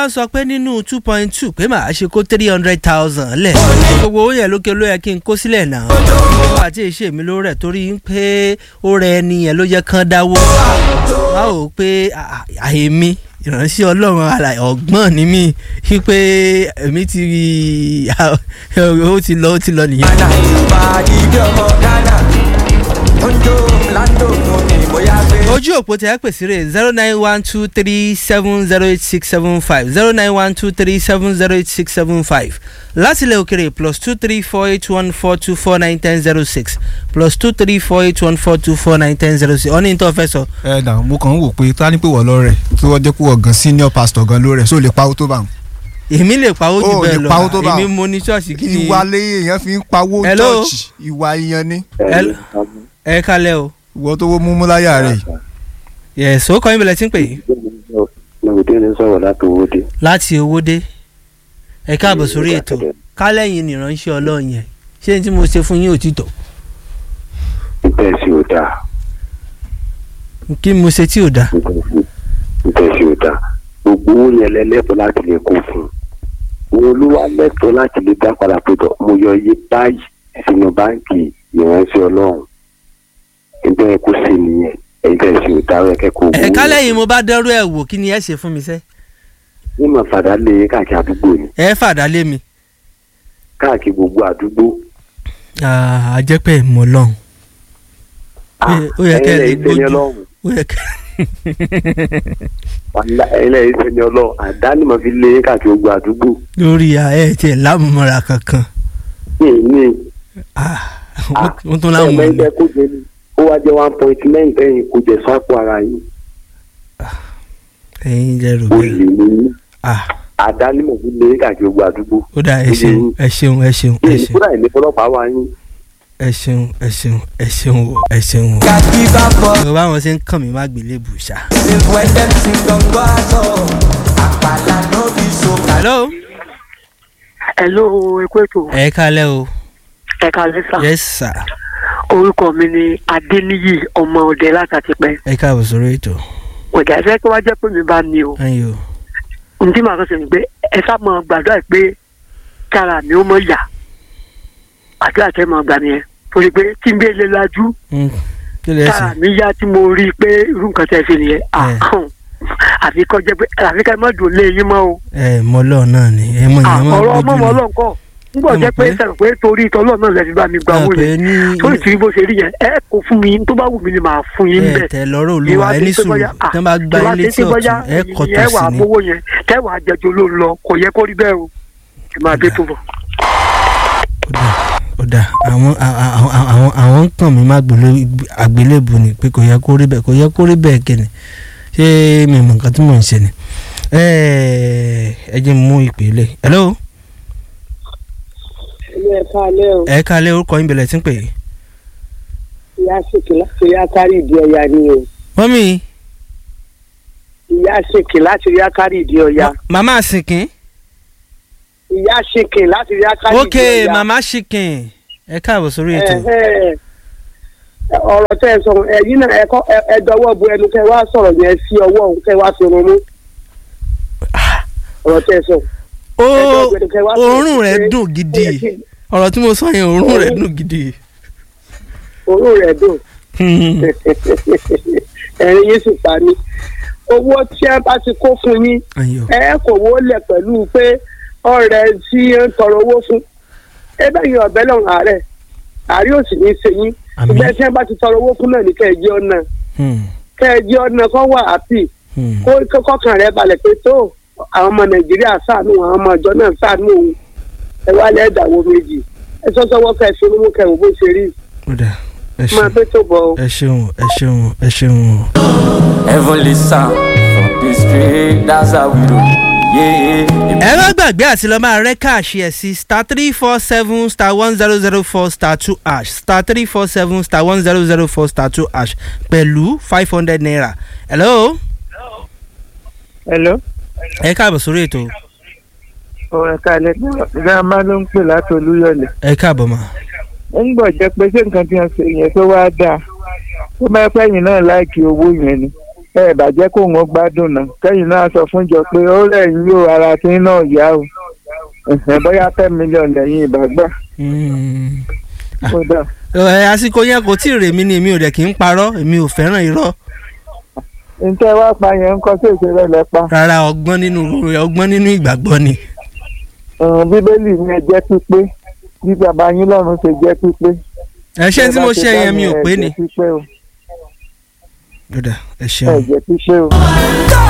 wá sọ pé nínú two point two pé màá ṣe kó three hundred thousand lẹ̀ gbogbo owó yẹn lókè ló yẹ kí n kó sílẹ̀ náà àti èṣe mi ló rẹ̀ torí pé ó rẹ ẹni yẹn ló yẹ kán dáwó wá ò pé àyèmí ìránṣẹ́ ọlọ́run àlàyé ọ̀gbọ́n ni mí wípé èmi ti ó ti lọ ó ti lọ nìyẹn. Ghana ìgbà ìdí ọmọ Ghana ondo lando mo ní bóyá gbé. ojú òpó tẹ ẹ pèsè rè zero nine one two three seven zero eight six seven five zero nine one two three seven zero eight six seven five láti ilẹ̀ òkèrè plus two three four eight one four two four nine ten zero six plus two three four eight one four two four nine ten zero six ọ̀ní tó fẹ́ sọ. ẹ dà mo kàn ń wò pé ta ni pé wọ́n lọ rẹ̀ tí wọ́n jẹ́ pé wọ́n gan senior pastor gan ló rẹ̀ so lè pawó tó bá wọn. èmi lè pawó jù Ó bẹ́ẹ̀ lè pawó tó lọ bá èmi wọn. mo ní ṣọ́ọ̀ṣì kí ni ìwà lé èèyàn fi ń pawó Hello? church ìwà èèyàn ni Ẹ- ẹ kalẹ̀ o ìwọ tó wó múmú láyà rẹ̀ yìí. yẹ̀sọ́ ó kọ́ yín bẹ̀rẹ̀ tí ń pè é lòdì ní sọ̀rọ̀ láti owó dé. láti owó dé ẹ káàbọ̀ sórí ètò kálẹ̀yìn nìránṣẹ́ ọlọ́run yẹn ṣé ní tí mo ṣe fún yín òtítọ́ níbẹ̀ sí ò dáa kí mo ṣe tí ò dáa níbẹ̀ sí ò dáa gbogbo owó yẹn lẹ́lẹ́tọ̀ láti lè kó fún un òun ló wá lẹ́tọ̀ láti lè dá padà pé tọ̀ mo yọ iye báyìí sínú báǹkì ìránṣẹ́ ọlọ́run níbẹ̀ kó sí nìyẹn níbẹ̀ sí ò dáa ẹ̀kẹ́ kó ẹ kálẹ̀yìn mo bá dẹ́rù ẹ̀ wò kí ni ẹ ṣe fún mi sẹ́ ní mà fàdá lé káàkiri àdúgbò ni ẹ fàdá lé mi káàkiri gbogbo àdúgbò àjẹpẹ́ mọ̀ lọ́hùn ó yẹ kẹ́ ẹ lè ẹ̀yin lẹ́yìn gbójú sẹ́ni ọlọ́run ó yẹ kẹ́ ẹ̀yin lẹ́yìn sẹ́ni ọlọ́run àdánimọ̀ fi lé káàkiri gbogbo àdúgbò lórí ẹ tiẹ̀ lámùmọ́ra kankan ní ní Ah, wọ́n tún láwọn ẹ̀mẹ́ ilẹ̀ kó jẹ ní ó wá jẹ́ one point nine tẹ́yìn kó jẹ sápò ara yín ẹ̀yin jẹ́ rò ó bẹ́ẹ̀ lè ní Ah, àdánimọ̀ fi lé káàkiri gbogbo àdúgbò ó dà ẹ ṣeun ẹ ṣeun ẹ ṣeun ẹ ní ṣeun kúrò àìní ọlọ́pàá wá yín ẹ ṣeun ẹ ṣeun ẹ ṣeun o, ẹ ṣeun o. Gàdí bá bọ̀ mo bá wọn ṣe ń kàn mí má gbélé bùṣà. ṣe when dem sing gbọ̀ngbọ̀ àtọ̀ àpàlà no be so. hello. Hello, ẹkú ètò ẹ kálẹ̀ o ẹ̀ka lẹ́sà. yes sir Orúkọ mi ni Adéníyì ọmọ ọdẹ látàtìpẹ́. ẹ káàbọ̀ sórí ètò Ọ̀gá ẹ̀fẹ́ tó wá jẹ́ pé mi bá ní o. ẹ̀yin o Ntí màá kàn sí ni pé ẹ sá mọ gbàdúrà pé kára mi ó mọ yà. Àdúrà tẹ́ mọ gbà nìyẹn. Torí pé tí n bẹ́ẹ̀ lé lajú, Mm, kí lè kára ṣe mi yá tí mo rí i pé irú nǹkan tẹ́ ẹ ṣe nìyẹn. Ẹ. Àhùn. Àfi kọ́ jẹ́ pé àfi ká ẹ má dùn lé yín mọ́ o. ẹ mọlọ náà ni ẹ mọ ìyẹn máa Ọ̀rọ̀ ọmọ gbójú mọ́ ni ọlọ́nkọ́. Nígbà Ẹ mọ̀ jẹ́ pé pé- sẹ́nu pé torí ìtọ́lọ́ náà lẹ́ fi bá mi gba owó pé yẹn. ní tó sì rí bó ṣe rí yẹn ẹ kò fún mi tó bá wù mí ni màá fún yín ẹ bẹ́ẹ̀. tẹ lọ́rọ̀ olúwa ẹ ní sùúrù tí wọ́n bá gbá ilé tí ọ̀tún ẹ kọ́ ẹ wà tẹ̀sí ni mówó yẹn tẹ́wà àjẹjọ ló ń lọ kò yẹ kó rí bẹ́ẹ̀ o ẹ máa dé tó bọ̀. ó dà ó dà àwọn àwọn àwọn àwọn ń kàn mí má gbélé àgbélébù ni pé kò yẹ kó rí bẹ́ẹ̀ kò yẹ kó rí bẹ́ẹ̀ kẹ́ni ṣé mi mọ̀ nǹkan tí mò ń ṣe ni ẹ ẹ jẹ́ n mú ìpele hello ilé ẹ̀ka alẹ́ o ẹ kálẹ̀ orúkọ yín bẹ̀rẹ̀ tí ń pè é ìyá ṣèkì láti rí akárí ìdí ọya ni o mọ́mí ìyá ṣèkì láti rí akárí ìdí ọya màmá àsìnkín ìyá ṣèkì láti rí akárí ok ìdí ọya. màmá ṣìkìn ẹ káàbọ̀ sórí ètò Ẹ̀hẹ́. ọ̀rọ̀ tẹ́ ẹ sọ ẹ̀yin náà ẹ̀kọ́ ẹ dọwọ́ bu ẹnu kẹ́ wá sọ̀rọ̀ yẹn sí ọwọ́ òun kẹ́ wá fi rún mú ọ̀rọ̀ tẹ́ ẹ sọ. ó ẹ dọwọ́ bu ẹnu kẹ́ wá sọ̀rọ̀ òórùn rẹ̀ pé- dùn gidi ọ̀rọ̀ tí mo sọ yẹn òórùn rẹ̀ dùn gidi òórùn rẹ̀ dùn ẹ̀rín yín sì pa mí owó tí ẹ bá ti kó fún yín ayọ̀ ẹ kò wó lẹ̀ pẹ̀lú pé ọ̀rẹ́ tí ń tọrọ owó fún ebe yìí ọ̀bẹ lọ́rùn àárẹ̀ àárẹ̀ ò sì ní í ṣe yín Àmín. ìgbẹ́ tí wọ́n bá ti tọrọ owó fún náà ní kẹ́ẹ̀jì ọ̀nà Hmm, kẹ́ẹ̀jì ọ̀nà kọ́ wà happy hmm. kó kó- kọ́kàn rẹ̀ balẹ̀ pé tó àwọn ọmọ nàìjíríà ṣàánú àwọn ọmọ ìjọ náà ṣàánú òun ẹ wá lẹ́ẹ̀dàwó méjì ẹ sọ́sọ́wọ́ kẹ́ ẹ fi mú kẹ́ ẹ wò bó ṣe rí ó dà ẹ máa ṣeun pé tó bọ̀ ọ́. ẹ ṣeun ẹ ṣeun ẹ ṣeun o. heavenly sound from the spirit that's how we do yeah. ẹ má gbàgbé àti lọ́ọ́ máa rẹ́ káàṣì ẹ̀ sí star three four seven star one zero zero four star two ash star three four seven star one zero zero four star two ash pẹ̀lú five hundred naira. hello hello ẹ káàbọ̀ sórí ètò ọ̀rẹ́ kalẹ̀ gírámà ló ń pè láti olúyọ̀lẹ̀ ẹ káàbọ̀ mà. ó ń gbọ̀ jẹ́ pé ṣé nǹkan tí wọ́n ṣe yẹn tó wá dáa tó bá pẹ́ yìí náà láìkí owó yẹn ni ẹ bàjẹ́ kó wọn gbádùn náà kẹ́yìn náà sọ fún jọ pé ó lẹ́yìn yóò ara tí náà yá o ẹ̀hẹ̀, bóyá ten million lẹ́yìn ìbàgbà Mm. ó dà ẹ àsìkò yẹn kò tí ì rèmí ni èmi ò dẹ̀ kí ń parọ́ èmi ò fẹ́ràn irọ́ ntẹ́ wá pa yẹn ń kọ́ sí ìṣeré lẹ́pa rárá ọgbọ́n nínú ọgbọ́n nínú ìgbàgbọ́ ni. bíbélì ní ẹ jẹ́ pípé bí bàbá yín lọ́run ṣe jẹ́ pípé. ẹ ṣé tí mo Bẹ́ẹ̀ bá ṣe ṣe dá yẹn mi ò ẹ pé jẹ́ ni. pípé o, Ó dà, ẹ ẹ ṣeun. jẹ́ pípé o.